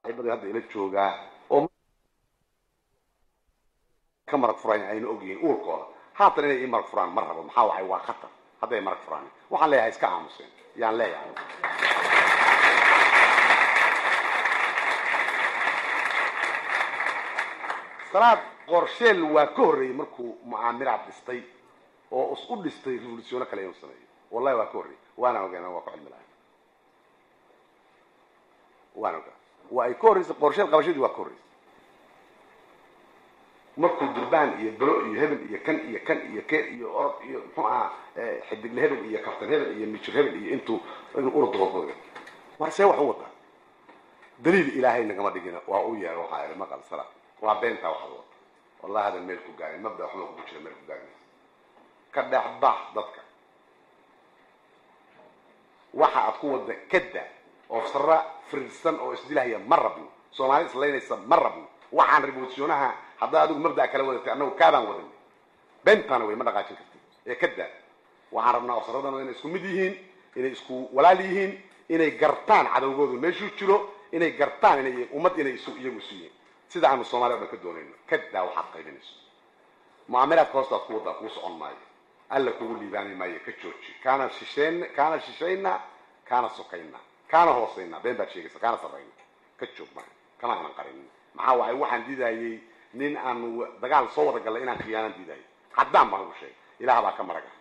saaxiibada hadda ila joogaa oo ka marag furaan ayna ogyihiin uurkooda haatan inay ii marag furaan ma rabo maxaa waay waa khatar hadday marag furaan waxaan leeyahay iska aamuseen yaan leeyahay salaad qorsheel waa ka horreeyey markuu mucaamiraad dhistay oo is u dhistay revolutiono kale inuu sameeyo wallahi waa ka horreeyey waana ogaana waa ku cilmi lahay waana ogaa waa ay ka horreysay qorsheel qabashadii waa ka horreysay markuu durbaan iyo belo iyo hebel iyo kan iyo kan iyo ke iyo orod iyo muxuu ahaa xidigle hebel iyo kaftan hebel iyo mijir hebel iyo intuu inuu urudooda war see wax u wadaa daliil ilaahay nagama dhigina waa u yeer waxaa ihi maqal sala waa beentaa waxaad wata wallahi hadan meel ku gaarin mabda waxma kugu jira meel ku gaarin ka dhex bax dadka waxa aad ku wada kada oo sara firirsan oo isdilahaya ma rabno soomaali islaynaysa ma rabno waxaan revolutionaha haddaa adigu mabdaa kala wadatay annagu kaabaan wadanay beentaana way ma dhaqaajin kartid ee kada waxaan rabnaa ofsaradana inay isku mid yihiin inay isku walaal yihiin inay gartaan cadowgoodu meeshuu jiro inay gartaan inay ummad inay isu iyagu isu yihiin sida aanu soomaaliya o dhan ka doonayno kadaa waxaad qaybinayso mucaamilaadka hoostaad ku wadaa kuu socon maayo alla kugu liibaani maayo ka jooji kaana shisheyn kaana shishayna kaana sokayna kaana hoosayna been baad sheegaysa kaana sarrayna ka joog maayo kama aanan qarinin maxaa waay waxaan diidayay nin aanu dagaal soo wada gallay inaan khiyaanaan diidayay haddaan baan ugu sheegay ilaah baa ka maraga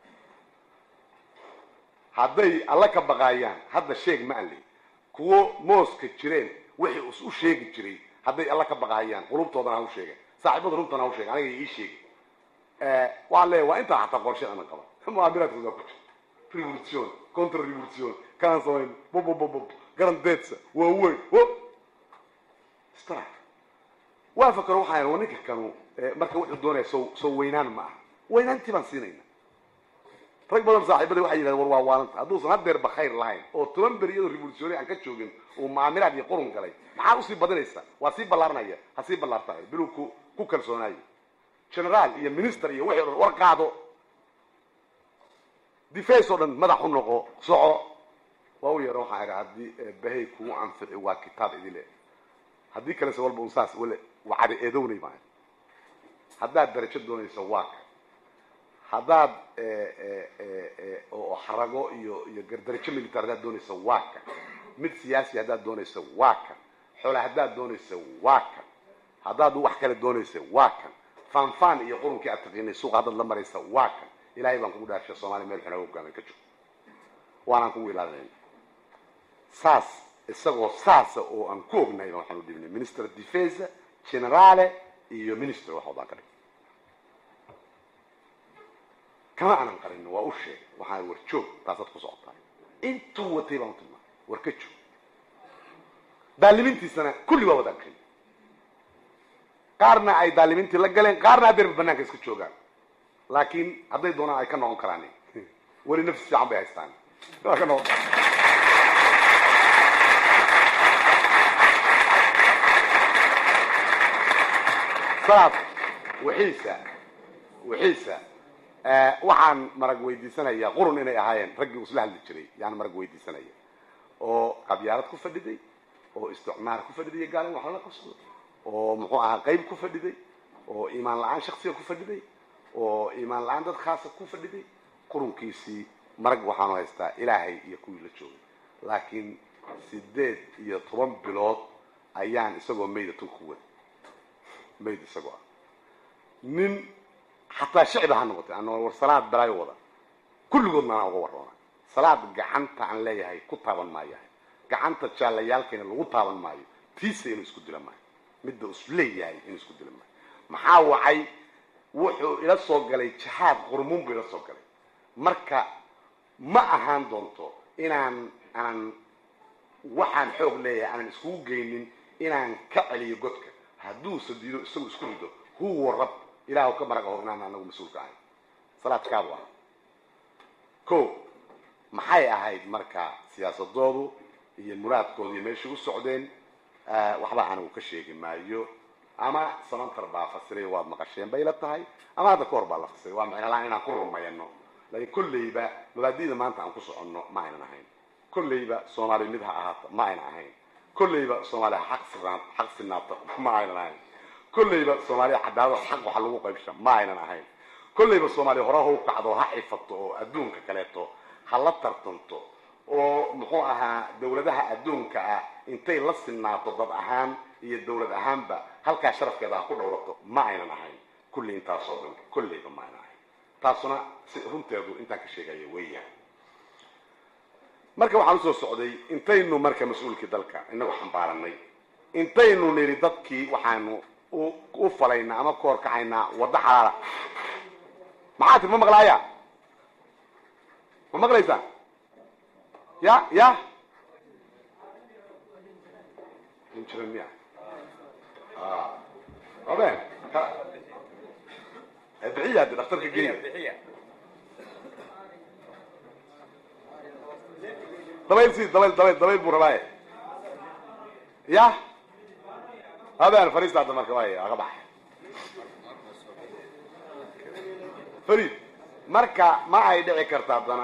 hadday alla ka baqaayaan hadda sheeg ma anli kuwo mooska jireen wixii is u sheegi jiray hadday alla ka baqahayaan qulubtoodana ha u sheegen saaxiibada runtana ha u sheegen aniga ii sheegi waxaan leeyahay waa intaa xataa qorshe anan qaba mucaamilaadkooda waa ku jira revolution contra revolution kaan samayn bobobobob garandeedsa waa weyn o stra waa fakaro waxaan wa ninka kanu marka wuxuu doonaya so soo weynaan ma aha weynaantii baan siinayna rag badan saaxiibada waxay yidhahdeen war waa waalanta hadduusan hadeerba khayr lahayn oo toban beri iyadoo revolutionary aan ka joogin uu mucaamilaad iyo qurun galay maxaa usii badinaysa waa sii ballaaranaya ha sii ballaartahay biluu ku ku kalsoonaayo generaal iyo minister iyo wixii o dhan war qaado deface oo dhan madax u noqo soco waa u yeera waxaan idhi haddii bahay kugu anfici waa kitaab idile haddii kalese walba un saas wale wacada eedownay maayo haddaad darajo doonayso waa ka haddaad oo xarago iyo iyo darajo militar haddaad doonayso waa ka mid siyaasi haddaad doonayso waa kan xoole haddaad doonayso waa kan haddaad wax kale doonayso waa kan fanfan iyo qurunkii aad taqiinay suuqa haddaad la maraysa waa kan ilahay baan kugu dhaarsha soomaliya meel xunaa hogaamin ka jiro waanaan kugu ilaalinayna saas isagoo saasa oo aan ku ognahay waxaan u dhibnay minister defense generale iyo minister wax wadaan ka dhig kama aanan qarin waa u sheegay waxaan war joog taasaad ku socotaa intuu watay baan u tilmaamay war ka joog daalimintiisana kulli waa wadaan kay qaarna ay daalimintii la galeen qaarna haddeerba banaanka iska joogaan laakiin hadday doonaan ay ka noqon karaan weli nafsi fiican bay haystaan waa ka noqon salaad wixiisa wixiisa waxaan marag weydiisanayaa qurun inay ahaayeen raggii isla hadli jiray yaan marag weydiisanaya oo qabyaalad ku fadhiday oo isticmaar ku fadhiday gaalin wax lala qabsado oo muxuu ahaa qayb ku fadhiday oo iimaan la-aan shaksiga ku fadhiday oo iimaan la-aan dad khaasa ku fadhiday qurunkiisii marag waxaanu haystaa ilaahay iyo kuwii la joogay laakiin sideed iyo toban bilood ayaan isagoo mayda tulka wada mayd isagoo ah nin xataa shicba ha noqotay ana war salaad balaayo wada kulligoodna anaa uga warroona salaad gacanta aan leeyahay ku taaban maayahay gacanta jaalayaalkayna lagu taaban maayo tiisa inuu isku dila maayo midda is leeyahay inuu isku dila maayo maxaa wacay wuxuu ila soo galay jahaad qurmuun buu ila soo galay marka ma ahaan doonto inaan aanan waxaan xoog leeyahay aanan iskugu geynin inaan ka celiyo godka hadduusa diido isagu isku rido huwa rab ilaah ka marag aho inaan anagu mas-uulka ahay salaad kaabu ah ko maxay ahayd marka siyaasadoodu iyo muraadkoodu iyo meeshay u socdeen waxba anigu ka sheegi maayo ama samantar baa fasiray waad maqasheen bay la tahay ama hadda ka hor baa la fasiray waa macnalaan inaan ku rumayno laakiin kolleyba mabaadida maanta aan ku soconno ma aynan ahayn kolleyba soomaali mid ha ahaata ma aynan ahayn kolleyba soomaaliya xaq sinaa xaq sinaata ma aynan ahayn kolleyba soomaaliya cadaalad xaq waxa lagu qaybsha ma aynan ahayn kolleyba soomaaliya hore ha u kacdo ha xifato oo adduunka kaleeto ha la tartanto oo muxuu ahaa dawladaha adduunka ah intay la sinaato dad ahaan iyo dawlad ahaanba halkaa sharafkeeda ha ku dhowrato ma aynan ahayn kulli intaasoo dhan kolleyba ma aynan ahayn taasuna si runteedu intaan ka sheegaya weeyaan marka waxaan usoo socday intaynu marka mas-uulkii dalka inagu xambaaranay intaynu nidhi dadkii waxaanu u falaynaa ama ku horkacaynaa waddo xalaala maxaa tir ma maqlaaya ma maqlaysaa ya ya injiran miya aben bixiya de dhaktarka geeya dabayl si dabayl dabayl dabayl buu rabaaye ya habeen fariista hadda marka waay aga bax farid marka ma ay dhici karta haddana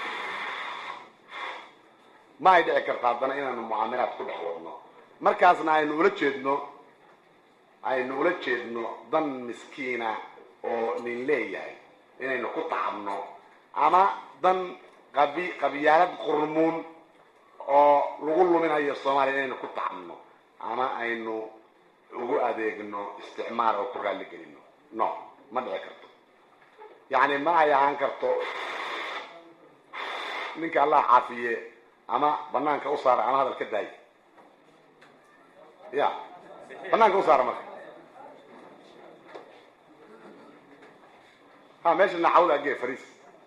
ma ay dhici karta haddana inaanu mucaamilaad ku dhex wadno markaasna aynu ula jeedno aynu ula jeedno dan miskiina oo nin leeyahay inaynu ku tacabno ama dan qabi qabyaalad qurmuun oo lagu luminayo soomaaliya inaynu ku tacabno ama aynu ugu adeegno isticmaal oo ku raalli gelino no ma dhici karto yacni ma ay ahaan karto ninka allah caafiye ama banaanka u saara ama hadal ka daayo ya banaanka u saara marka ha meesha naxawda agee fariis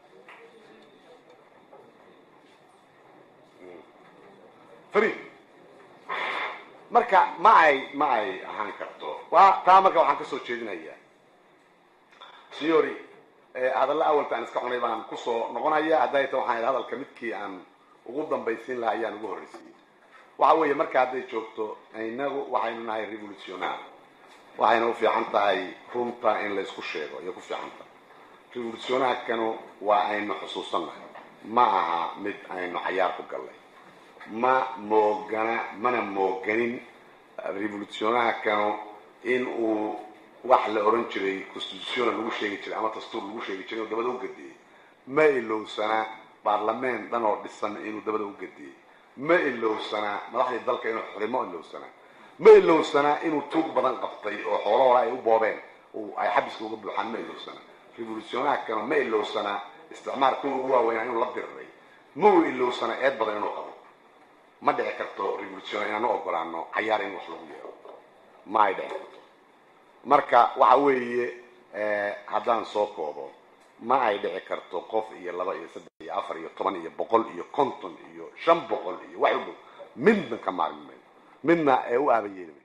farid marka ma ay ma ay ahaan karto waa taa marka waxaan kasoo jeedinayaa siori hadalla awalta aan iska cunay baan kusoo noqonaya hadday ta waxaan hadalka midkii aan ugu dambaysiin lahaa ayaan ugu horreysiiyey waxa weeye marka hadday joogto inagu waxaynu nahay revolutionaar waxayna u fiican tahay runta in laysku sheego iyo ku fiican tahay revolutionaarkanu waa aynu xusuusannahay ma aha mid aynu cayaar ku gallay ma moogana mana mooganin revolutionaarkanu in uu wax la oran jiray constitutiona lagu sheegi jiray ama dastuur lagu sheegi jiray oo dabada u gadiyey ma ilowsanaa baarlamaan dhan oo dhisan inuu dabada u gadiyey ma ilowsanaa madaxdii dalka inuu xurimo ilowsanaa ma ilowsanaa inuu tuug badan qabtay oo xoolo hore ay u boobeen ay xabiska uga buuxaan ma ilowsanaa revolutionaarkana ma ilowsanaa isticmaar kuwa ugu waaweynaa inuu la diriray ma uu ilowsanaa eed badan inuu qabo ma dhici karto revolution inaanu ogolaano cayaar in wax lagu yeero ma ay dhici karto marka waxa weeye haddaan soo koobo ma ay dhici karto qof iyo laba iyo saddex iyo afar iyo toban iyo boqol iyo konton iyo shan boqol iyo wax u dhow midna ka maarmi mayno midna ee u aabayeeli mayno